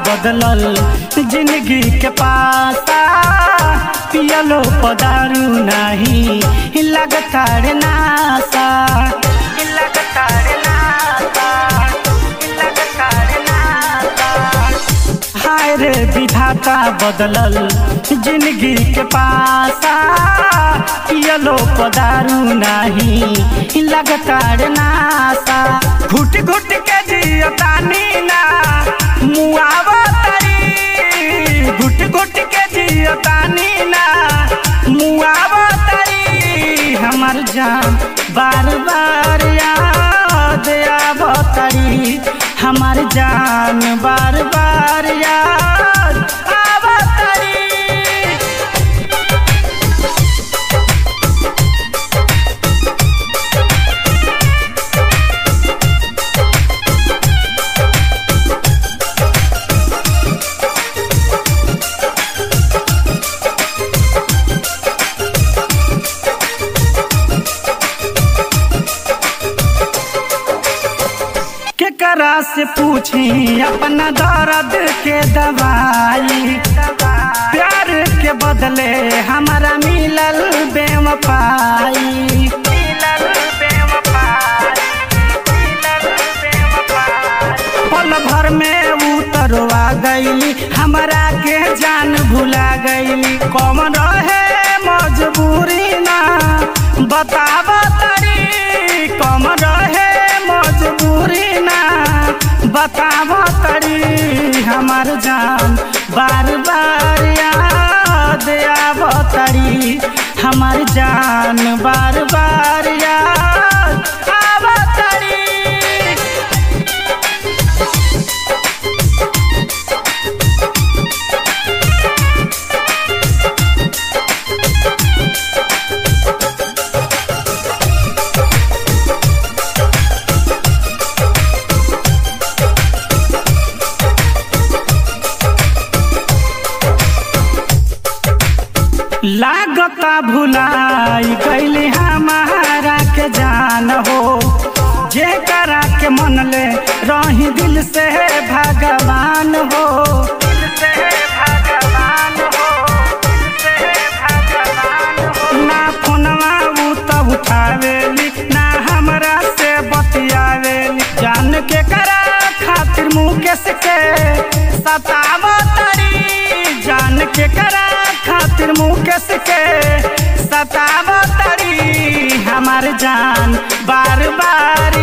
बदलल जिंदगी के पासा पियलो पदारू नहीं लगता रे नासा लगता रे नासा लगता रे नासा हाय रे विधाता बदलल जिंदगी के पासा पियलो पदारू नहीं लगता रे नासा घुट घुट के जियतानी ना मुआवा तरी घुट घुट के जियतानी ना मुआवा तरी हमर जान बार बार याद आवतरी हमार जान बार बार याद आवतरी केकरा से पूछी अपना दर्द के दवाई प्यार के बदले हमारा मिलल बेवफाई पल भर में उतरवा गईली हमरा के जान भुला गईली कौन रहे मजबूरी ना बताब तरी कौन रहे मजबूरी ना बताब तरी हमार जान बार बार याद आब तरी हमार जान बार बार याद आब तरी लागता भुलाई गईली हमारा के जान हो जे करा के मन ले रही दिल से भगवान हो ना फोनवा उ त उठावेली ना हमरा से बतियावेली जान के करा खातिर मुकेश के सताव तरी जान के करा खातिर मुकेश के सताव तरी हमार जान बार बार